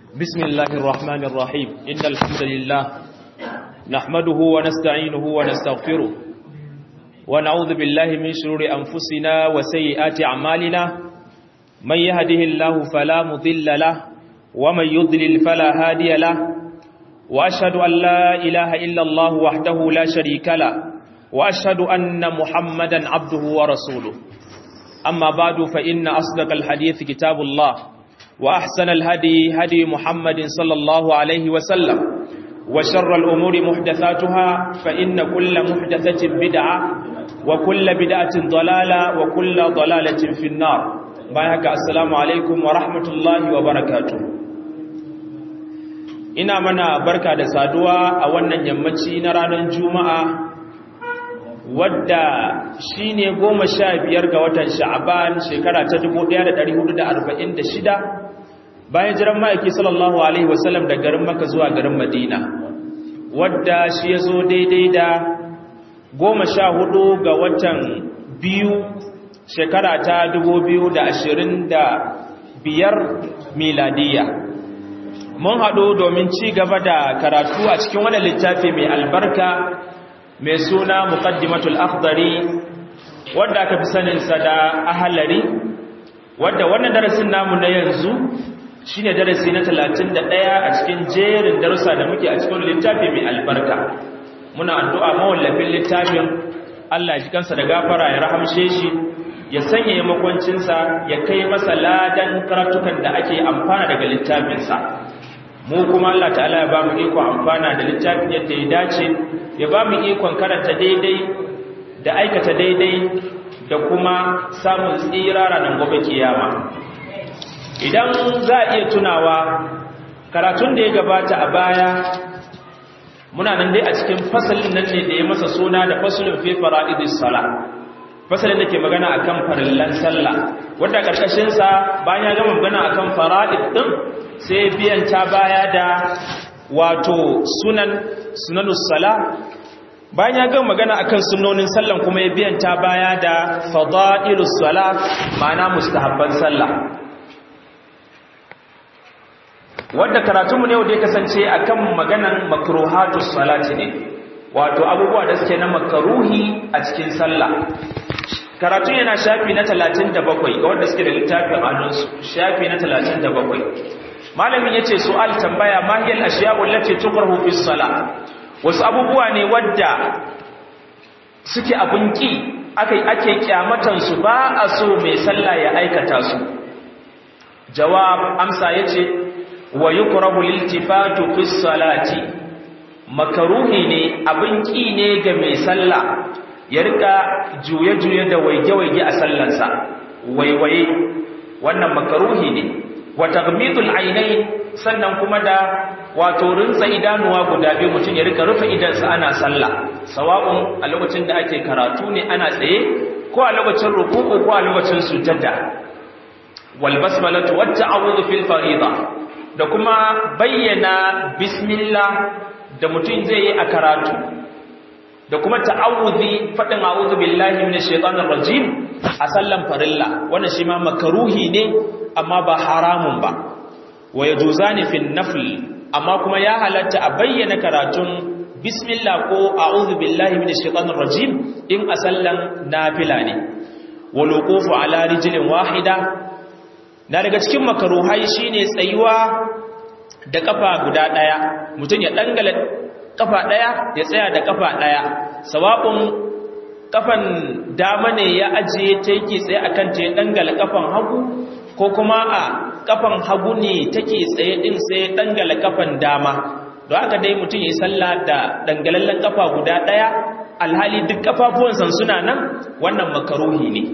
بسم الله الرحمن الرحيم إن الحمد لله نحمده ونستعينه ونستغفره ونعوذ بالله من شرور أنفسنا وسيئات أعمالنا من يهده الله فلا مضل له ومن يضلل فلا هادي له وأشهد أن لا إله إلا الله وحده لا شريك له وأشهد أن محمدا عبده ورسوله أما بعد فإن أصدق الحديث كتاب الله وأحسن الهدي هدي محمد صلى الله عليه وسلم وشر الأمور محدثاتها فإن كل محدثة بدعة وكل بدعة ضلالة وكل ضلالة في النار بايهك السلام عليكم ورحمة الله وبركاته ina mana barka da saduwa a wannan yammaci na ranar juma'a wadda shi ne goma sha biyar ga watan sha'aban shekara ta 1446 bayan jiran ma'aiki sallallahu alaihi wasallam da garin maka zuwa garin madina wadda shi ya zo daidai da goma sha hudu ga watan biyu shekara ta 2025 miladiya mun haɗu domin ci gaba da karatu a cikin wani littafi mai albarka mai suna muqaddimatul akhdari wanda aka fi saninsa da ahalari wadda wannan darasin namu na yanzu shine darasi na 31 a cikin jerin darussa da muke a cikin littafi mai albarka muna addu'a mawallafin littafin Allah ya kansa da gafara ya rahamshe shi ya sanya ya makwancinsa ya kai masa ladan karatukan da ake amfana daga littafinsa mu kuma Allah ta'ala ya ba mu iko amfana da littafin yadda ya dace ya ba mu ikon karanta daidai da aikata daidai da kuma samun tsira ranar gobe kiyama idan za a iya tunawa karatun da ya gabata a baya muna nan dai a cikin fasalin nan ne da ya masa suna da fasalin fi fara'idis sala fasalin da ke magana akan farillan sallah wanda karkashin sa bayan ya gama magana akan fara'id din sai biyan ta baya da wato sunan sunanus sala bayan ya gama magana akan sunnonin sallan kuma ya biyan ta baya da fada'ilus sala ma'ana mustahabban sallah wadda karatunmu ne wanda ya kasance akan maganan makruhatus salati ne wato abubuwa da suke na makaruhi a cikin sallah karatun yana shafi na 37 ga wanda suke da littafin hannunsu shafi na 37 malamin yace su'al tambaya ma hiya al-ashya'u allati tukrahu fi salah wasu abubuwa ne wadda suke abun ki akai ake kyamatan su ba a so mai sallah ya aikata su jawab amsa yace wa yukrahu liltifatu fi salati makaruhi ne abin ki ne ga mai sallah ya rika juye-juye da waige-waige a sallansa waiwaye wannan makaruhi ne wa taghmidul aynai sannan kuma da wato rinsa idanuwa guda biyu mutum ya rika rufe idansa ana sallah sawa'un a lokacin da ake karatu ne ana tsaye ko a lokacin ruku'u ko a lokacin sujada wal basmalatu wat ta'awudhu fil fariida da kuma bayyana bismillah da mutum zai yi a karatu da kuma ta'awudhi fadin a'udhu billahi minash shaitanir rajim a sallan farilla wannan shi ma makaruhi ne amma ba haramun ba wa yajuzani fil nafl amma kuma ya halatta a bayyana karatun bismillah ko a'udhu billahi minash shaitanir rajim in a sallan nafila ne wal wuqufu ala rijlin wahida na daga cikin makaruhai shine tsayuwa da kafa guda daya mutum ya dangala kafa daya ya tsaya da kafa daya sawa'un kafan dama ne ya ajiye ta yake tsaye akan ta ya dangala kafan hagu ko kuma a kafan hagu ne take tsaye din sai dangala kafan dama don haka dai mutum ya sallah da dangalallen kafa guda daya alhali duk kafafuwansa suna nan wannan makaruhi ne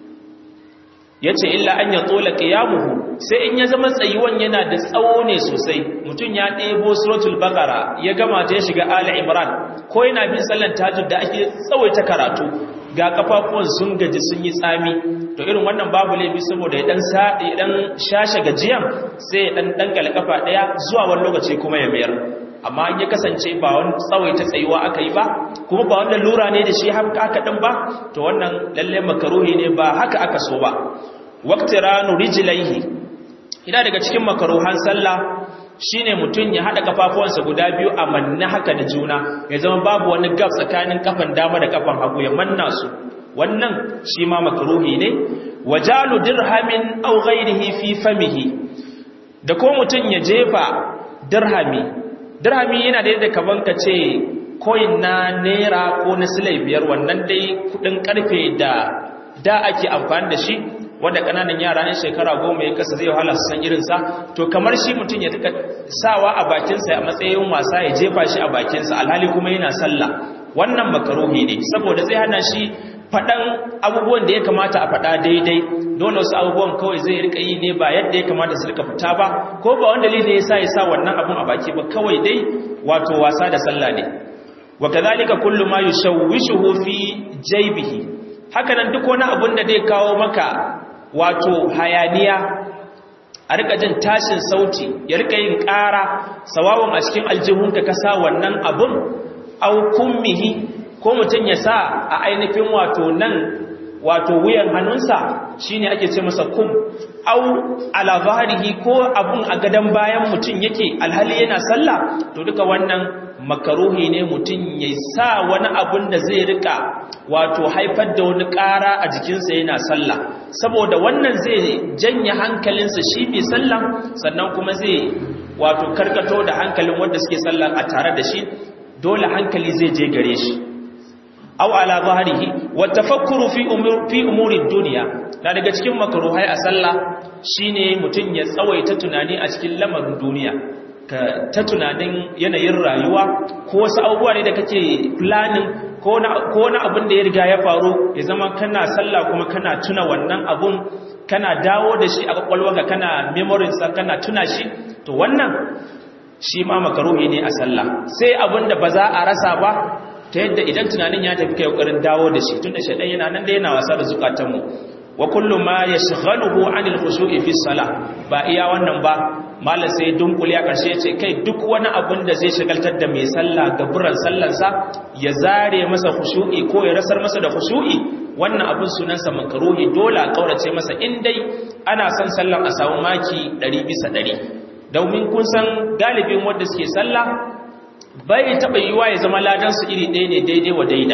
ya ce illa an ya tsola ƙiyamuhu sai in ya zama tsayuwan yana da tsawo ne sosai mutum ya ɗebo suratul bakara ya gama ta ya shiga ala imran ko yana bin sallan tajud da ake tsawaita karatu ga kafafuwan sun gaji sun yi tsami to irin wannan babu laifi saboda ya dan ya dan shashe gajiyan sai ya dan dangala kafa daya zuwa wani lokaci kuma ya mayar amma in ya kasance ba wani tsawaita tsayuwa aka yi ba kuma ba wannan lura ne da shi haka aka din ba to wannan lalle makaruhi ne ba haka aka so ba waqtiranu rijlaihi ina daga cikin makaruhan sallah shine mutum ya hada kafafuwansa guda biyu a manna haka da juna ya zama babu wani gab tsakanin kafan dama da kafan hagu ya manna su wannan shi ma makruhi ne wajalu dirhamin aw ghairihi fi famihi da ko mutum ya jefa dirhami dirhami yana da yadda kaman ka ce coin na naira ko na silai biyar wannan dai kudin karfe da da ake amfani da shi wanda kananan yara ne shekara goma ya kasa zai wahala su san irinsa to kamar shi mutum ya duka sawa a bakinsa a matsayin wasa ya jefa shi a bakinsa alhali kuma yana sallah wannan makaruhi ne saboda zai hana shi faɗan abubuwan da ya kamata a faɗa daidai dole wasu abubuwan kawai zai rika yi ne ba yadda ya kamata su rika fita ba ko ba wanda ne ya sa ya sa wannan abun a baki ba kawai dai wato wasa da sallah ne wa kadhalika kullu ma yushawwishuhu fi jaybihi haka nan duk wani abun da zai kawo maka wato hayaniya a rika jin tashin sauti ya rika yin ƙara sawawun a cikin aljihunka ka sa wannan abun au kummihi ko mutum ya sa a ainihin wato nan wato wuyan hannunsa shine ake ce masa kum au ala zahrihi ko abun a gadan bayan mutum yake alhali yana sallah to duka wannan makaruhi ne mutum ya sa wani abun da zai rika wato haifar da wani ƙara a jikinsa yana sallah saboda wannan zai janye hankalinsa shi mai sallah sannan kuma zai wato karkato da hankalin wanda suke sallah a tare da shi dole hankali zai je gare shi aw ala zahrihi wa tafakkuru fi umur fi umuri dunya da daga cikin makruhai a sallah shine mutun ya tsawaita tunani a cikin lamarin duniya ka ta tunanin yanayin rayuwa ko wasu abubuwa ne da kake planning ko na ko na abin da ya riga ya faru ya zama kana sallah kuma kana tuna wannan abun kana dawo da shi a kwakwalwarka kana memory sa kana tuna shi to wannan shi ma makaruhi ne a sallah sai abin da ba za a rasa ba ta yadda idan tunanin ya tafi kai kokarin dawo da shi tunda shaidan yana nan da yana wasa da zukatanmu wa kullu ma yashghaluhu anil khushu'i fi salah ba iya wannan ba mallan sai dunkule a karshe yace kai duk wani abun da zai shagaltar da mai sallah gaburan sallansa ya zare masa khushu'i ko ya rasar masa da khushu'i wannan abun sunansa makruhi dole a kaurace masa in dai ana son sallan a samu maki 100 bisa 100 domin kun san galibin wanda suke sallah bai taɓa yiwa ya zama ladansu iri ɗaya ne daidai wa daida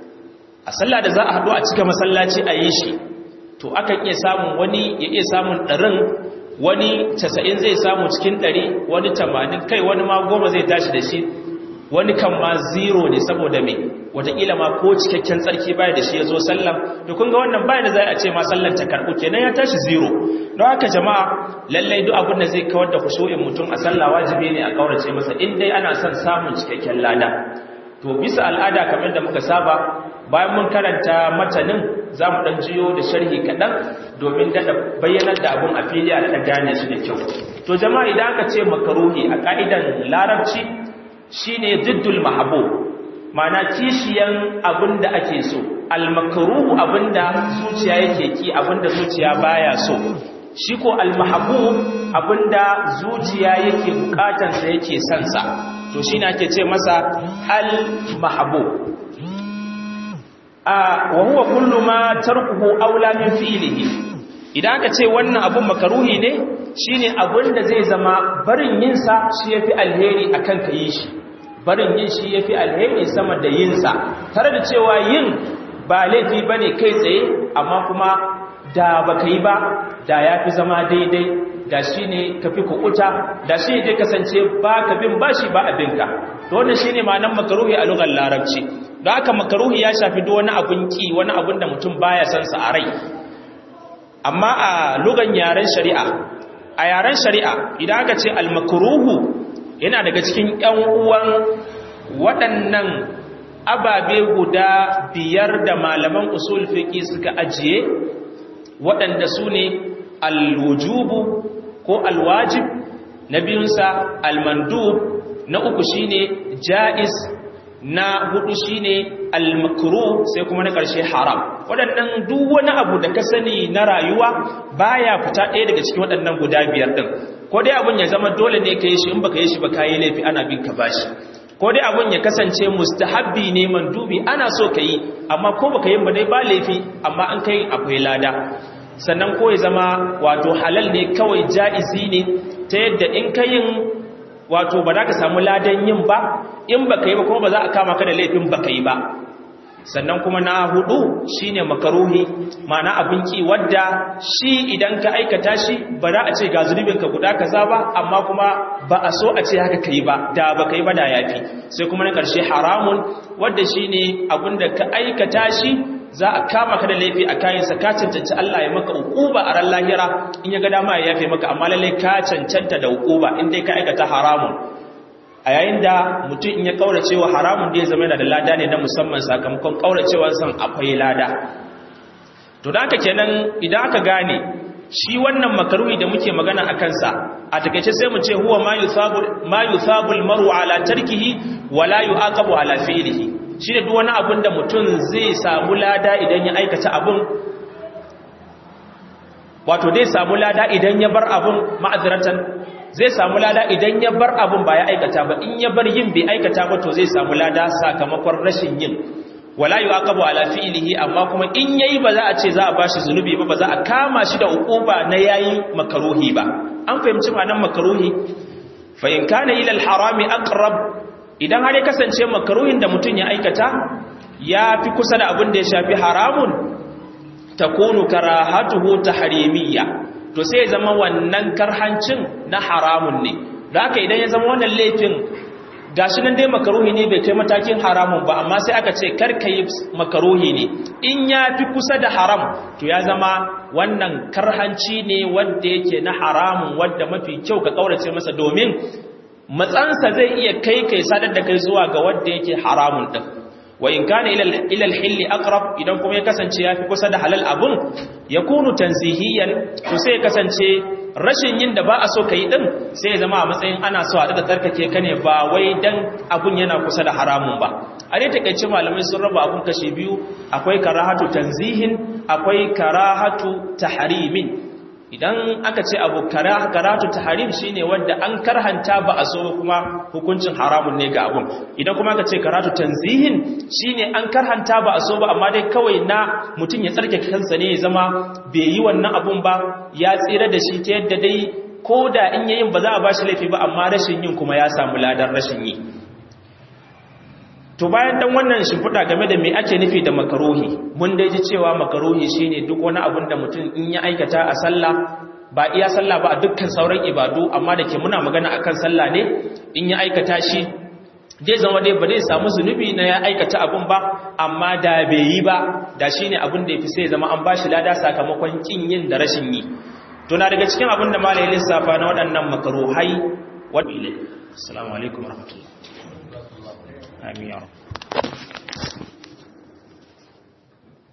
a sallah da za a haɗu a cika masallaci a yi shi to akan iya samun wani ya iya samun ɗarin wani casa'in zai samu cikin ɗari wani tamanin kai wani ma goma zai tashi da shi wani kan ma zero ne saboda mai wataƙila ma ko cikakken tsarki baya da shi ya zo sallan da kun ga wannan baya da za a ce ma sallan ta karɓu kenan ya tashi zero don haka jama'a lallai duk abin da zai kawar da kusho'in mutum a sallah wajibi ne a kaurace masa in dai ana son samun cikakken lada to bisa al'ada kamar da muka saba bayan mun karanta matanin za mu ɗan jiyo da sharhi kaɗan domin daɗa bayyanar da abin a fili a daɗa gane shi da kyau to jama'a idan aka ce makaruhi a ƙa'idan larabci shine diddul mahabo ma'ana kishiyan abin da ake so al-makruhu abin da zuciya yake ki abin da zuciya baya so shi ko al-mahbub abin da zuciya yake bukatansa yake son sa to shine ake ce masa al-mahbub a wa huwa kullu ma tarkuhu aula min fi'lihi idan aka ce wannan abun makaruhi ne shine abin da zai zama barin yin sa shi yafi alheri akan ka yi shi barin yin shi yafi alheri sama da yin sa tare da cewa yin ba laifi bane kai tsaye amma kuma da baka yi ba da yafi zama daidai da shine kafi kukuta da shi ne kasance ba ka bin bashi ba abinka to wannan shine ma'anar makaruhi a lugar larabci don haka makaruhi ya shafi duk wani abun ki wani abun da mutum baya son sa a rai amma a lugan yaren shari'a a yaren shari'a idan aka ce al-makruhu yana daga cikin ƴan uwan waɗannan ababe guda biyar da malaman usul fiqi suka ajiye waɗanda su ne al-wujubu ko al-wajib na biyunsa al-mandub na uku shine jaiz na hudu shine al-makruh sai kuma na ƙarshe haram waɗannan duk wani abu da ka sani na rayuwa baya fita ɗaya daga cikin waɗannan guda biyar ɗin ko dai abun ya zama dole ne ka yi shi in baka yi shi ba ka yi laifi ana bin ka bashi ko dai abun ya kasance mustahabbi ne mandubi ana so ka yi amma ko baka yi ba dai ba laifi amma an kai akwai lada sannan ko ya zama wato halal ne kawai ja'izi ne ta yadda in ka yin wato ba za ka samu ladan yin ba in baka yi ba kuma ba za a kama ka da laifin baka yi ba sannan kuma na hudu shine makaruhi ma'ana abin ki wadda shi idan ka aikata shi ba za a ce ga zunubinka guda kaza ba amma kuma ba a so a ce haka kai ba da ba kai ba da yafi sai kuma na karshe haramun wadda shine abin da ka aikata shi za a kama ka da laifi a kayansa ka cancanci Allah ya maka hukuba a ran lahira in ya ga dama ya yafe maka amma lalle ka cancanta da hukuba in dai ka aikata haramun a yayin da mutum in ya kauracewa haramun da ya zama yana da lada ne na musamman sakamakon kauracewa san akwai lada to da aka kenan idan aka gane shi wannan makaruhi da muke magana a kansa a takaice sai mu ce huwa ma yusabu ma yusabu almaru ala tarkihi wa la yuaqabu ala fi'lihi shi ne duk wani abin da mutum zai samu lada idan ya aikata abin wato zai samu lada idan ya bar abin ma'aziratan zai samu lada idan ya bar abin ba ya aikata ba in ya bar yin bai aikata ba to zai samu lada sakamakon rashin yin wala yuqabu ala fi'lihi amma kuma in yayi ba za a ce za a bashi zunubi ba ba za a kama shi da ukuba na yayi makaruhi ba an fahimci ma'anar makaruhi fa in kana ila al-harami aqrab idan har ya kasance makaruhin da mutum ya aikata ya fi kusa da abin da ya shafi haramun takunu karahatuhu tahrimiyya to sai ya zama wannan karhancin na haramun ne da haka idan ya zama wannan laifin gashi nan dai makaruhi ne bai kai matakin haramun ba amma sai aka ce karka yi makaruhi ne in ya fi kusa da haram to ya zama wannan karhanci ne wanda yake na haramun wadda mafi kyau ka kaurace masa domin matsansa zai iya kai kai sadar da kai zuwa ga wanda yake haramun din wa in kana ila al-hilli aqrab idan kuma ya kasance yafi kusa da halal abun yakunu tanzihiyan to sai ya kasance rashin yin da ba a so kai din sai ya zama a matsayin ana so a daga tsarkake ka ne ba wai dan abun yana kusa da haramun ba a dai takeice malamai sun raba abun kashi biyu akwai karahatu tanzihin akwai karahatu tahrimin idan aka ce abu karatu tahrim shine wanda an karhanta ba a so kuma hukuncin haramun ne ga abun idan kuma aka ce karatu tanzihin shine an karhanta ba a so ba amma dai kawai na mutum ya tsarkake kansa ne ya zama bai yi wannan abun ba ya tsira da shi ta yadda dai ko da in yayin ba za a bashi laifi ba amma rashin yin kuma ya samu ladan rashin yi to bayan dan wannan shimfiɗa game da me ake nufi da makaruhi mun dai ji cewa makaruhi shine duk wani abun da mutum in ya aikata a sallah ba iya sallah ba a dukkan sauran ibadu amma da ke muna magana akan sallah ne in ya aikata shi dai zama dai ba zai samu zunubi na ya aikata abun ba amma da bai yi ba da shine abun da yafi sai zama an bashi lada sakamakon kin yin da rashin yi to na daga cikin abun da malai lissafa na waɗannan makaruhai wa assalamu alaikum warahmatullahi آمين يا رب